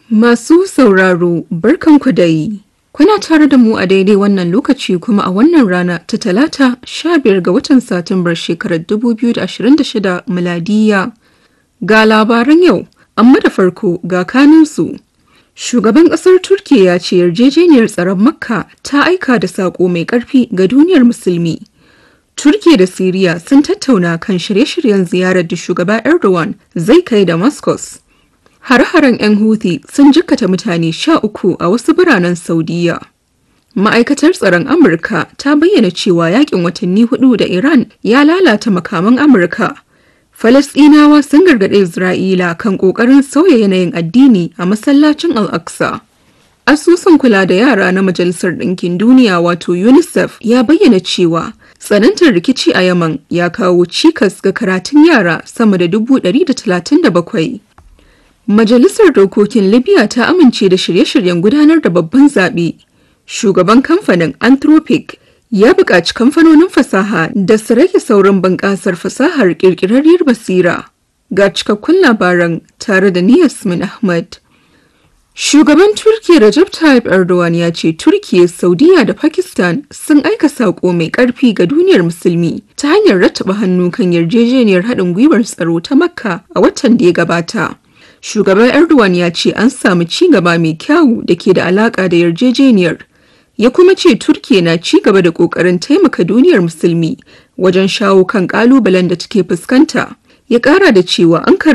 Masu sauraro barkanku dai. Kuna tare da mu a daidai wannan lokaci kuma a wannan rana ta talata 15 ga watan Satumbar shekarar 2026 miladiya. Ga labaran yau, amma da farko ga kaninsu. Shugaban ƙasar Turkiyya ya ce yarjejeniyar tsaron Makka ta aika da saƙo mai ƙarfi ga duniyar musulmi. Turkiyya da Siriya sun tattauna kan shirye-shiryen ziyarar da shugaba Erdogan zai kai Damascus. Har-haren 'yan Houthi sun jikkata mutane sha uku a wasu biranen Saudiya. Ma'aikatar tsaron Amurka ta bayyana cewa yakin watanni hudu da Iran ya lalata makaman Amurka. Falasɗinawa sun gargaɗe Isra'ila kan ƙoƙarin sauya yanayin addini a masallacin Al-Aqsa. Asusun kula da yara na Majalisar Ɗinkin Duniya wato UNICEF ya bayyana cewa tsanantar rikici a Yaman ya kawo cikas ga karatun yara sama da dubu ɗari da talatin da bakwai. Majalisar Dokokin Libya ta amince da shirye-shiryen gudanar da babban zaɓe. Shugaban kamfanin Anthropic ya buƙaci kamfanonin fasaha da su rage saurin bunƙasar fasahar ƙirƙirarriyar basira. Ga cikakkun labaran tare da Niyasmin Ahmad. Shugaban Turkiyya Recep Tayyip Erdogan ya ce Turkiyya, Saudiya da Pakistan sun aika saƙo mai ƙarfi ga duniyar musulmi ta hanyar rattaba hannu kan yarjejeniyar haɗin gwiwar tsaro ta Makka a watan da ya gabata. Shugaban Erdogan ya ce an samu ci gaba mai kyawu da ke da alaƙa da yarjejeniyar. Ya kuma ce Turkiyya na ci gaba da ƙoƙarin taimaka duniyar musulmi wajen shawo kan ƙalubalen da take fuskanta. Ya ƙara da cewa an